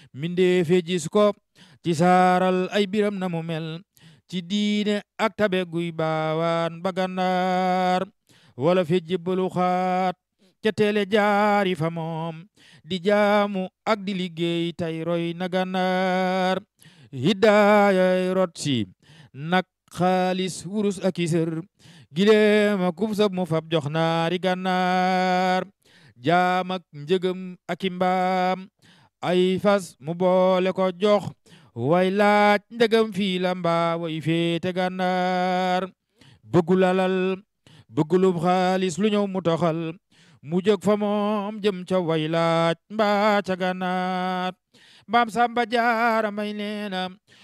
mindeefe gis ko ci saaral ay biram na mu mel ci diine ak tabe guy baawaan ba gànnaar wala fe jébbalu xaat ca teele jaari fa moom di jaamu ak di liggéey tay roy na gànnaar hiddaayay rot si nak xaalis wurus ak isër gileema kub sab mu fab jox naari gànnaar jaam ak njëgëm ak i mbaam ay fas mu boole ko jox way laaj ndegam fii la mbaa way féete gànnaar bëggul alal bëggulub xaalis lu ñëw mu toxal mu jóg fa moom jëm ca way laaj mbaa ca gànnaar mbaam samba jaara may neena